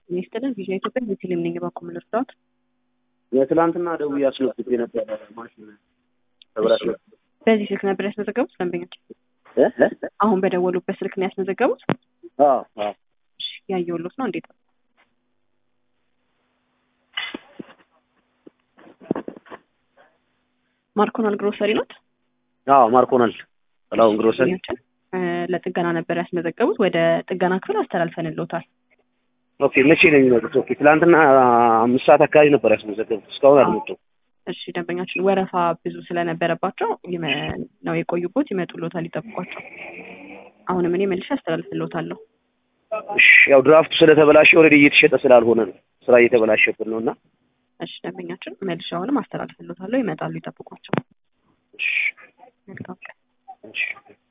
ይስጥልን ቪዥን ኢትዮጵያ ቤተልሔም ነኝ። እባክዎ ምን ልርዳዎት? የትላንትና ደውዬ አስነግቼ የነበረ ማሽን ተበላሽ በዚህ ስልክ ነበር ያስመዘገቡት ደንበኞች? አሁን በደወሉበት ስልክ ነው ያስመዘገቡት? እሺ፣ ያየሁሎት ነው። እንዴት ነው? ማርኮናል ግሮሰሪ ኖት? አዎ ማርኮናል ጥላሁን ግሮሰሪ ለጥገና ነበር ያስመዘገቡት። ወደ ጥገና ክፍል አስተላልፈንልዎታል። ኦኬ መቼ ነው የሚመጡት? ኦኬ ትላንትና አምስት ሰዓት አካባቢ ነበር ያስመዘገቡት። እስካሁን አልመጡም። እሺ ደንበኛችን ወረፋ ብዙ ስለነበረባቸው ይመ- ነው የቆዩበት። ይመጡልዎታል፣ ይጠብቋቸው። አሁንም እኔ መልሼ አስተላልፍልዎታለሁ። እሺ ያው ድራፍቱ ስለተበላሸ ኦልሬዲ እየተሸጠ ስላልሆነ ነው ስራ እየተበላሸብን ነው እና እሺ ደንበኛችን መልሼ አሁንም አስተላልፍልዎታለሁ። ይመጣሉ፣ ይጠብቋቸው። እሺ መልካም ቀን። እሺ